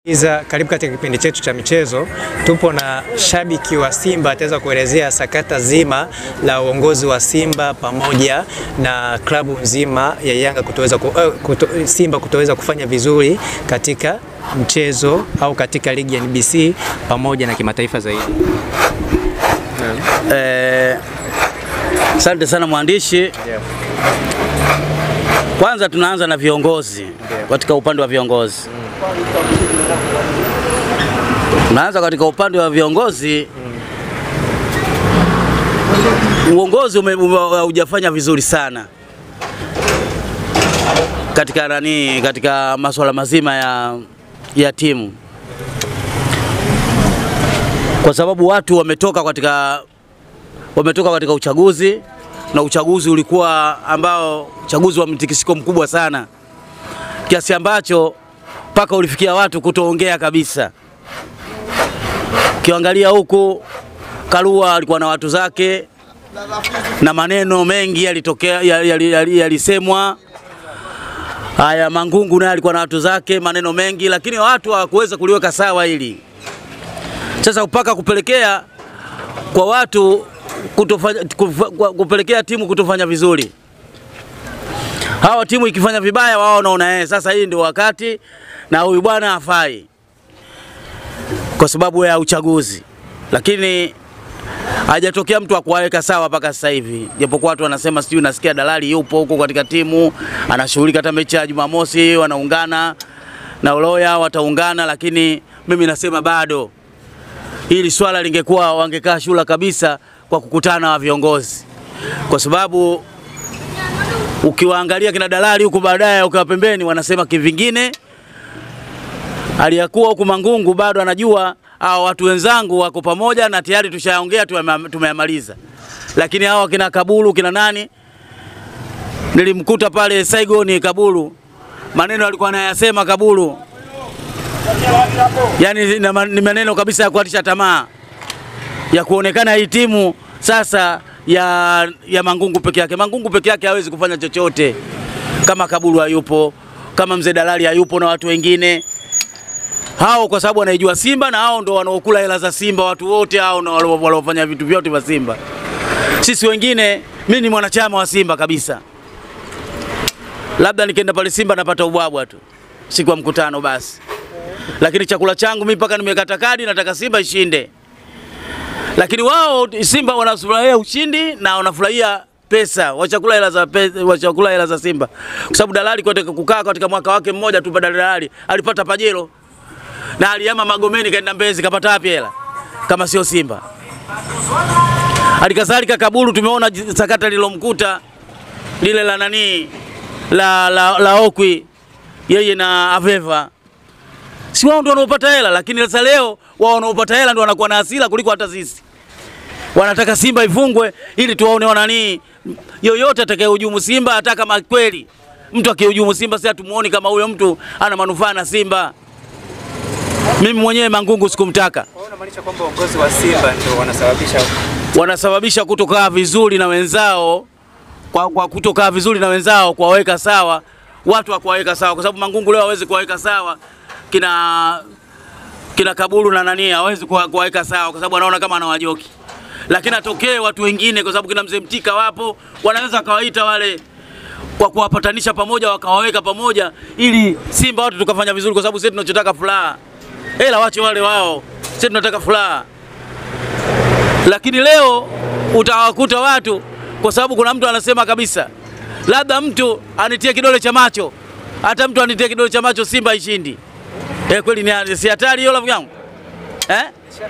Iza, karibu katika kipindi chetu cha michezo. Tupo na shabiki wa Simba ataweza kuelezea sakata zima la uongozi wa Simba pamoja na klabu nzima ya Yanga kutoweza ku, uh, kuto, Simba kutoweza kufanya vizuri katika mchezo au katika ligi ya NBC pamoja na kimataifa zaidi. Asante sana mwandishi. Kwanza tunaanza na viongozi katika upande wa viongozi. Tunaanza katika upande wa viongozi. Uongozi ume- ume- haujafanya vizuri sana katika nani, katika masuala mazima ya, ya timu, kwa sababu watu wametoka katika wametoka katika uchaguzi na uchaguzi ulikuwa ambao uchaguzi wa mtikisiko mkubwa sana kiasi ambacho mpaka ulifikia watu kutoongea kabisa. Ukiangalia huku Karua alikuwa na watu zake na maneno mengi yalitokea yalisemwa yali, yali, yalisemwa. Haya, Mangungu naye alikuwa na watu zake, maneno mengi, lakini watu hawakuweza kuliweka sawa hili. Sasa mpaka kupelekea kwa watu kutofanya, kufa- kwa- kupelekea timu kutofanya vizuri. Hawa timu ikifanya vibaya, wao wanaona eh, sasa hii ndio wakati na huyu bwana hafai kwa sababu ya uchaguzi, lakini hajatokea mtu akuwaweka sawa mpaka sasa hivi, japokuwa watu wanasema sijui, nasikia dalali yupo huko katika timu anashughulika, hata mechi ya Jumamosi wanaungana na Uloya wataungana, lakini mimi nasema bado hili swala lingekuwa wangekaa shula kabisa kwa kukutana na viongozi, kwa sababu ukiwaangalia kina dalali huku baadaye ukiwa pembeni wanasema kivingine, aliyakuwa huku Mangungu bado anajua hao watu wenzangu wako pamoja na tayari tushaongea tume- tumeyamaliza, lakini hao kina Kabulu kina nani, nilimkuta pale Saigoni Kabulu, maneno alikuwa anayasema Kabulu yani na ma- ni maneno kabisa ya kuatisha tamaa ya kuonekana hii timu sasa ya, ya Mangungu peke yake. Mangungu peke yake hawezi kufanya chochote kama Kabulu hayupo, kama mzee Dalali hayupo na watu wengine hao, kwa sababu wanaijua Simba na hao ndo wanaokula hela za Simba. Watu wote hao ndo walio- waliofanya vitu vyote vya Simba. Sisi wengine, mimi ni mwanachama wa Simba kabisa, labda nikienda pale Simba napata ubwabwa tu siku ya mkutano basi lakini chakula changu mimi mpaka nimekata kadi, nataka Simba ishinde. Lakini wao Simba wanafurahia ushindi na wanafurahia pesa, wachakula hela za pesa, wachakula hela za Simba, kwa sababu dalali katika kukaa katika mwaka wake mmoja tu, badala dalali alipata pajero na alihama Magomeni kaenda Mbezi, kapata wapi hela kama sio Simba? Halikadhalika Kabulu, tumeona j- sakata lilomkuta lile la nani la, la, la Okwi yeye na Aveva si wao ndio wanaopata hela, lakini sasa leo wao wanaopata hela ndio wanakuwa na hasira kuliko hata sisi. Wanataka Simba ifungwe ili tuwaone wanani, yoyote atakayehujumu Simba, hata kama kweli mtu akihujumu Simba, sasa tumuone kama huyo mtu ana manufaa na Simba. Mimi mwenyewe Mangungu sikumtaka, Kwa hiyo unamaanisha kwamba uongozi wa Simba ndio wanasababisha wanasababisha kutokaa vizuri na wenzao kwa, kwa kutokaa vizuri na wenzao kuwaweka sawa watu wa kuwaweka sawa, kwa sababu Mangungu leo hawezi kuwaweka sawa kina kina Kaburu na nani, hawezi kuwa- kuwaweka sawa kwa sababu anaona kama anawajoki, lakini atokee watu wengine, kwa sababu kina mzee Mtika wapo, wanaweza kawaita wale kwa kuwapatanisha pamoja, wakawaweka pamoja, ili Simba watu tukafanya vizuri, kwa sababu sisi tunachotaka furaha. Hela wache wale wao, sisi tunataka furaha lakini leo utawakuta watu, kwa sababu kuna mtu anasema kabisa, labda mtu anitie kidole cha macho, hata mtu anitie kidole cha macho, Simba ishindi. Eh, kweli ni si hatari hiyo, rafiki yangu eh?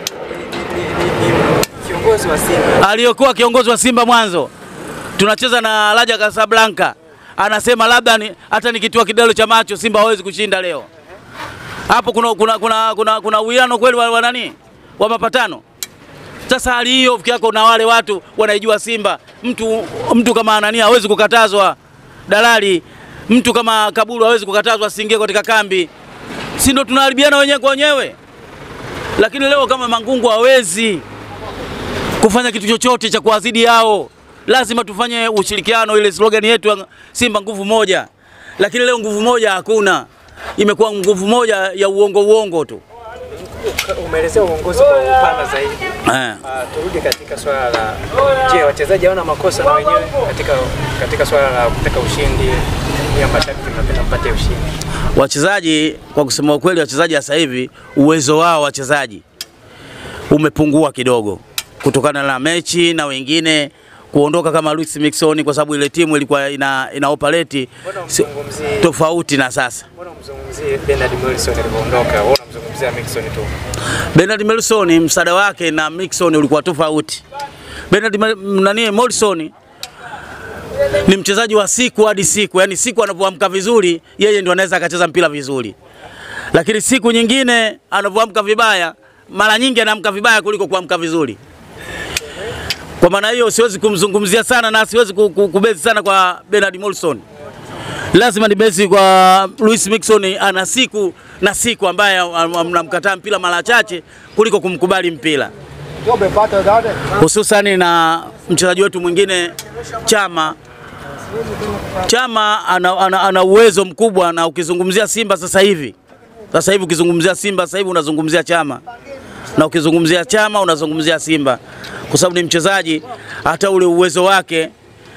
kiongozi wa Simba aliyokuwa kiongozi wa Simba mwanzo, tunacheza na Raja Casablanca, anasema labda ni, hata nikitoa kidole cha macho Simba hawezi kushinda leo. Hapo kuna kuna kuna kuna, kuna uwiano kweli wa, wa nani wa mapatano. Sasa hali hiyo fiki yako na wale watu wanaijua Simba, mtu mtu kama nani hawezi kukatazwa dalali, mtu kama Kaburu hawezi kukatazwa asiingie katika kambi, si ndo tunaharibiana wenyewe kwa wenyewe? Lakini leo kama Mangungu hawezi kufanya kitu chochote cha kuwazidi yao, lazima tufanye ushirikiano, ile slogan yetu ya Simba nguvu moja. Lakini leo nguvu moja hakuna, imekuwa nguvu moja ya uongo uongo tu. Umeelezea uongozi kwa upana zaidi. Eh. Uh, turudi katika swala la je, wachezaji hawana makosa na wenyewe katika katika swala la kutaka ushindi, ya mashabiki mnapenda mpate ushindi. Wachezaji kwa kusema ukweli, wachezaji sasa hivi uwezo wao wachezaji umepungua kidogo kutokana na mechi na wengine kuondoka kama Luis Mixon, kwa sababu ile timu ilikuwa ina, ina operate Mbona si- umzungumzie tofauti na sasa. mbona umzungumzie Bernard Morrison alivyoondoka? Wewe unamzungumzia Mixon tu. Bernard Morrison msaada wake na Mixon ulikuwa tofauti. Bernard Ma- nani Morrison ni mchezaji wa siku hadi siku, yani siku anapoamka vizuri yeye ndio anaweza akacheza mpira vizuri, lakini siku nyingine anapoamka vibaya, mara nyingi anaamka vibaya kuliko kuamka vizuri. Kwa maana hiyo siwezi kumzungumzia sana na siwezi ku- ku- kubezi sana kwa Bernard Morrison lazima ni besi kwa Luis Mixon. Ana siku na siku ambaye mnamkataa mpira mara chache kuliko kumkubali mpira, hususani na mchezaji wetu mwingine Chama. Chama ana, ana, ana uwezo mkubwa, na ukizungumzia Simba sasa hivi sasa hivi ukizungumzia Simba sasa hivi unazungumzia Chama, na ukizungumzia Chama unazungumzia Simba, kwa sababu ni mchezaji hata ule uwezo wake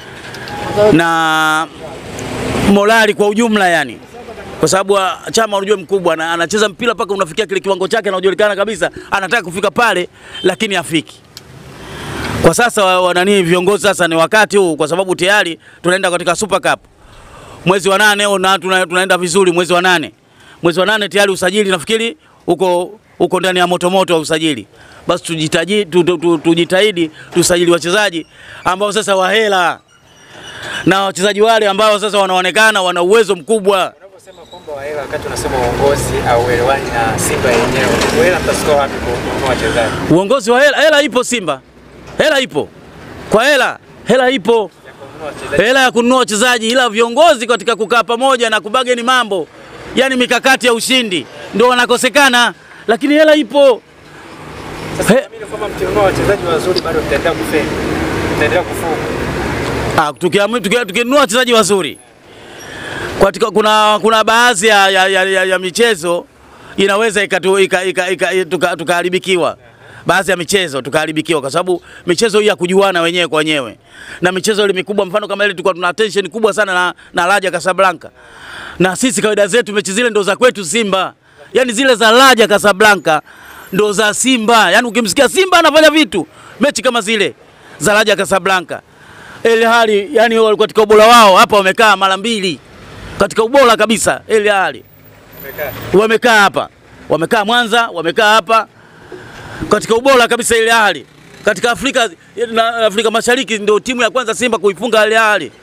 na morali kwa ujumla yani, kwa sababu ah, Chama unajua mkubwa na anacheza mpira mpaka unafikia kile kiwango chake, anajulikana kabisa anataka kufika pale, lakini hafiki. Kwa sasa wa- wa nani viongozi sasa ni wakati huu, kwa sababu tayari tunaenda katika Super Cup mwezi wa nane au na tuna, tunaenda vizuri mwezi wa nane mwezi wa nane tayari usajili nafikiri uko uko ndani ya motomoto wa usajili. Basi tujitahidi tu, tu, tu, tujitahidi tusajili wachezaji ambao sasa wahela na wachezaji wale ambao sasa wanaonekana wana uwezo mkubwa. Unaposema kwamba wahela wakati unasema uongozi au uelewani na Simba yenyewe, wahela mtasikoa wapi kununua wachezaji? Uongozi wa hela, hela ipo Simba, hela ipo kwa hela, hela ipo Ya kununua wachezaji. hela ya kununua wachezaji, ila viongozi katika kukaa pamoja na kubageni mambo, yani mikakati ya ushindi ndio wanakosekana, lakini hela ipo. Sasa He- naamini kwamba mkinunua wachezaji wazuri bado mtaendelea kufeli. Mtaendelea kufunga. Ah, tukiamu- tuki- tukinunua wachezaji wazuri katika, kuna, kuna baadhi ya, ya, ya, ya, ya michezo inaweza ikatu- ika- ika- ika- tuka- tukaharibikiwa baadhi ya michezo tukaharibikiwa, kwa sababu michezo hii ya kujuana wenyewe kwa wenyewe na michezo ile mikubwa, mfano kama ile tulikuwa tuna tension kubwa sana na, na Raja Casablanca, na sisi kawaida zetu mechi zile ndo za kwetu Simba, yani zile za Raja Casablanca ndo za Simba, yani ukimsikia Simba anafanya vitu mechi kama zile za Raja Casablanca El Ahly yani walikuwa katika ubora wao hapa wamekaa mara mbili katika ubora kabisa. El Ahly Umekaa. wamekaa hapa, wamekaa Mwanza, wamekaa hapa katika ubora kabisa. El Ahly katika Afrika na Afrika Mashariki ndio timu ya kwanza Simba kuifunga El Ahly,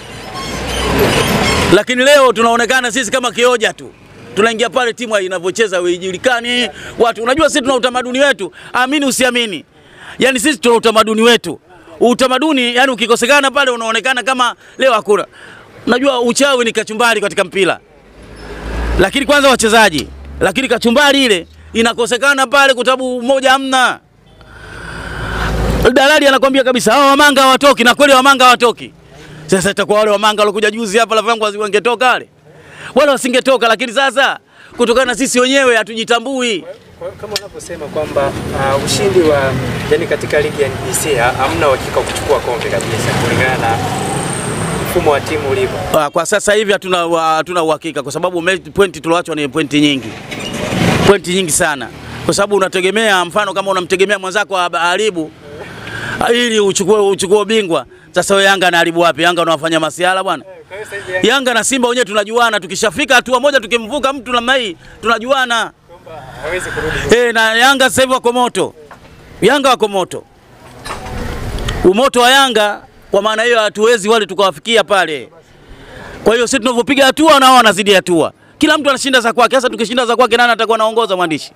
lakini leo tunaonekana sisi kama kioja tu tunaingia pale timu inavyocheza haijulikani watu. Unajua sisi tuna utamaduni wetu, amini usiamini, yani sisi tuna utamaduni wetu. Utamaduni yani ukikosekana pale unaonekana kama leo hakuna. Unajua uchawi ni kachumbari katika mpira, lakini kwanza wachezaji, lakini kachumbari ile inakosekana pale kwa sababu moja hamna. Dalali anakwambia kabisa hao wamanga hawatoki, na kweli wamanga hawatoki. Sasa itakuwa wale wamanga walikuja juzi hapa la vangu wangetoka wale wala wasingetoka, lakini sasa kutokana na sisi wenyewe hatujitambui. Kwa- Kama unavyosema kwamba uh, ushindi wa yani katika ligi ya NBC ha- hamna uhakika wa kuchukua kombe kabisa kulingana na mfumo wa timu ulivyo. Ah, Kwa sasa hivi hatuna wa- hatuna uhakika kwa sababu me- pointi tulioachwa ni pointi nyingi, pointi nyingi sana, kwa sababu unategemea, mfano kama unamtegemea mwenzako aharibu ah, ili uchukue uchukue ubingwa. Sasa wewe Yanga anaharibu wapi? Yanga unawafanya masiala bwana. Kwa hiyo sasa hivi Yanga na Simba wenyewe tunajuana, tukishafika hatua moja tukimvuka mtu namna hii tunajuana. kwamba hawezi kurudi Eh, na Yanga sasa hivi wako moto, Yanga wako moto. Umoto wa Yanga kwa maana hiyo hatuwezi wale tukawafikia pale. Kwa hiyo sisi tunavyopiga hatua na wao wanazidi hatua, kila mtu anashinda za kwake. Sasa tukishinda za kwake, nani atakuwa anaongoza mwandishi?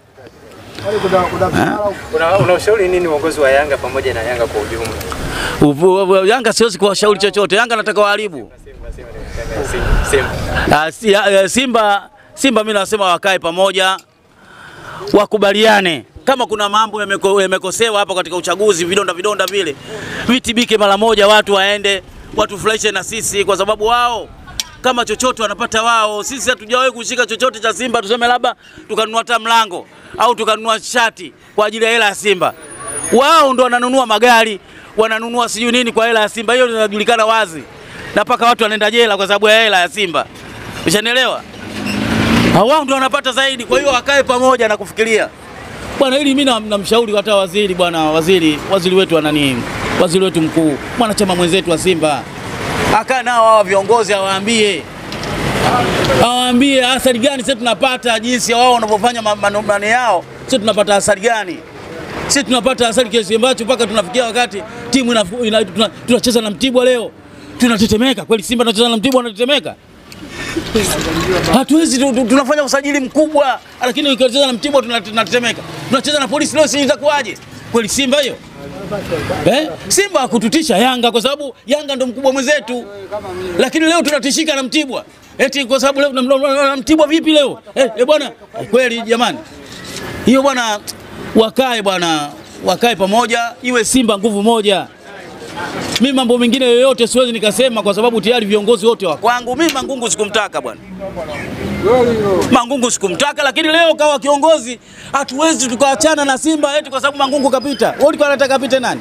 Una, una ushauri nini uongozi wa Yanga pamoja na Yanga kwa ujumla? Uvu- uvu- Yanga siwezi kuwashauri chochote, Yanga nataka waharibu. Simba, Simba, Simba, Simba, Simba. Ah, si- ah, eh, Simba Simba mimi nasema wakae pamoja, wakubaliane. Kama kuna mambo yameko- yamekosewa hapo katika uchaguzi, vidonda vidonda vile vitibike mara moja, watu waende watufurahishe na sisi, kwa sababu wao kama chochote wanapata wao. Sisi hatujawahi kushika chochote cha Simba, tuseme labda tukanunua hata mlango au tukanunua shati kwa ajili ya hela ya Simba. Wao ndo wananunua magari, wananunua sijui nini kwa hela ya Simba. Hiyo inajulikana wazi, na mpaka watu wanaenda jela kwa sababu ya hela ya Simba. Ushanielewa? Wao ndo wanapata zaidi, kwa hiyo wakae pamoja na kufikiria bwana. Hili mimi namshauri hata waziri, bwana waziri, waziri wetu ana nini, waziri wetu mkuu, mwanachama mwenzetu wa Simba akaa nao hawa viongozi awaambie awaambie athari gani sisi tunapata, jinsi wao wanavyofanya manumbani yao, sisi tunapata athari gani? Sisi tunapata athari kiasi ambacho mpaka tunafikia wakati timu ina, ina, tuna, tunacheza na Mtibwa leo tunatetemeka kweli. Simba tunacheza na Mtibwa tunatetemeka, hatuwezi tu, tu, tunafanya usajili mkubwa, lakini ukicheza na Mtibwa tunatetemeka. Tunacheza na polisi leo, si itakuwaje kweli? Simba hiyo Eh? Simba hakututisha Yanga kwa sababu Yanga ndo mkubwa mwenzetu, lakini leo tunatishika na Mtibwa eti kwa sababu leo na Mtibwa vipi leo eh, eh bwana eh, kweli jamani, hiyo bwana, wakae bwana, wakae pamoja, iwe Simba nguvu moja. Mi mambo mengine yoyote siwezi nikasema kwa sababu tayari viongozi wote wa kwangu. Mimi Mangungu sikumtaka bwana, Mangungu sikumtaka, lakini leo kawa kiongozi, hatuwezi tukaachana na Simba eti kwa sababu Mangungu kapita. Wewe ulikuwa unataka kapite nani?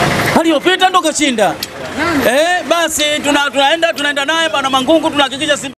Aliyopita ndo kashinda. Eh, basi tuna, tunaenda tunaenda naye bwana Mangungu tunahakikisha Simba